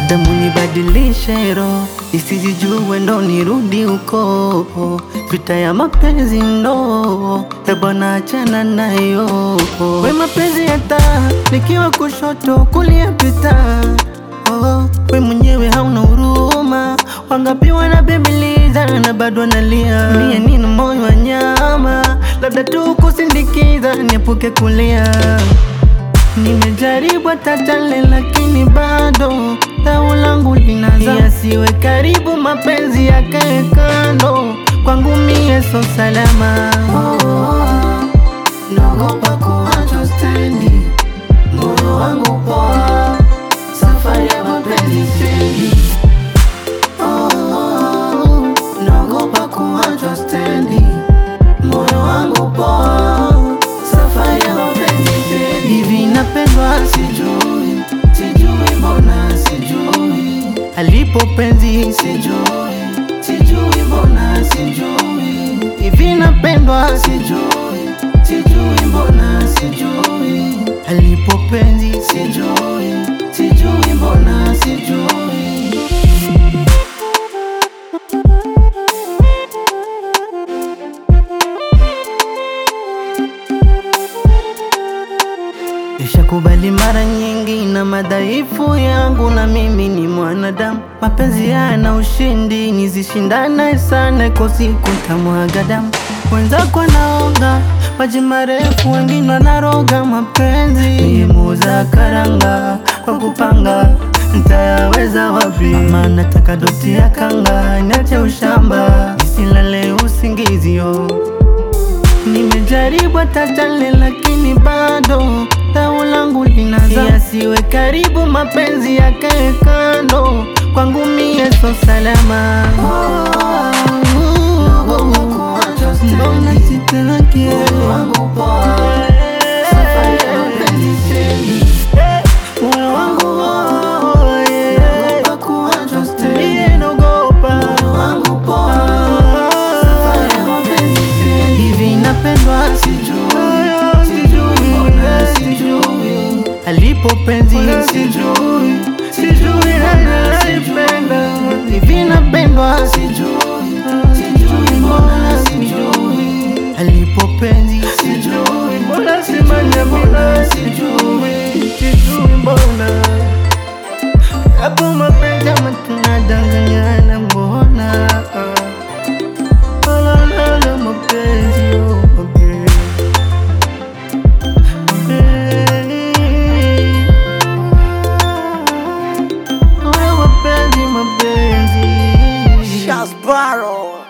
labda munibadilishe roho isijijue ndo nirudi huko, vita ya mapenzi ndo ebwana, achana nayo. We mapenzi hata nikiwa kushoto kulia pita Oh, we mwenyewe hauna huruma, wangapi wanabembeleza na bado analia. Mie nina moyo wa nyama, labda tu kusindikiza niepuke kulia. Nimejaribu tatale, lakini bado dau langu linaza, yasiwe karibu, mapenzi yakae kando, kwangu mie so salama. Oh, naogopa kuachwa stendi, moyo wangu poa safari ya mapenzi stendi. Oh, naogopa kuachwa stendi, moyo wangu poa, safari ya mapenzi stendi. Hivi napendwa sijui, sijui mbona sijui, alipo penzi sijui, sijui mbona sijui, hivi napendwa sijui, sijui mbona sijui, alipo penzi sijui, sijui mbona sijui. Nishakubali mara nyingi na madhaifu yangu, na mimi ni mwanadamu. Mapenzi yana ushindi, nizishindane sana, iko siku tamwaga damu. Wenzako naoga maji marefu, wengine wanaroga mapenzi. Mie muuza karanga kwa kupanga, ntayaweza wapi? Mama nataka doti ya kanga, niache ushamba, nisilale usingizio Nimejaribu tatale lakini bado dau langu linaza, yasiwe karibu, mapenzi yakae kando, kwangu mie so salama. Mbona sitaki moyo wangu mie naogopa hivi napendwa sijui alipo penzi sijui sijui nanaipenda hivi napendwa sijui mbona sijui alipo penzi sijui mbona simanya mbona sijui sijui mbona hapo mapenzi ama tunadanganyana mbona Olololo mapenzi oh mapenzi Mapenzi, mapenzi Shaz Barrow.